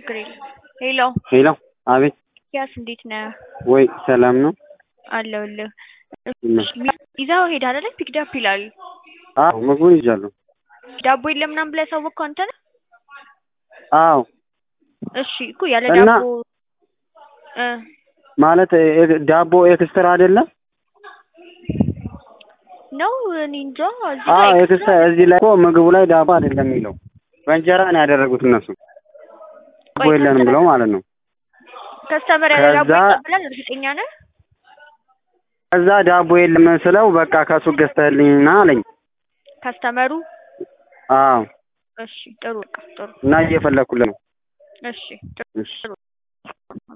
ችግር የለም። ሄሎ ሄሎ አቤት ያስ እንዴት ነህ? ወይ ሰላም ነው አለሁልህ። ይመስገን። ይዘው ሄድ አይደለ? ፒክድ አፕ ይላል። አዎ ምግቡን ይዣለሁ ዳቦ የለም ምናምን ብለህ ያሳወቅከው አንተ ነህ? አዎ እሺ እኮ ያለ እና- ዳቦ እ ማለት እ- ዳቦ ኤክስትራ አይደለም ነው እኔ እንጃ። እዚህ አዎ ላይ ኤክስትራ እዚህ ላይ እኮ ምግቡ ላይ ዳቦ አይደለም የሚለው በእንጀራ ነው ያደረጉት እነሱ ዳቦ ቆይ የለንም ብለው ማለት ነው ከስተመር ያለ ዳቦ ከዛ- ይቀበላል? እርግጠኛ ነህ? ከዛ ዳቦ የለም ስለው በቃ ከሱ ገዝተህልኝና አለኝ ከስተመሩ አዎ እሺ ጥሩ በቃ ጥሩ እና እየፈለኩለት ነው እሺ ጥሩ እሺ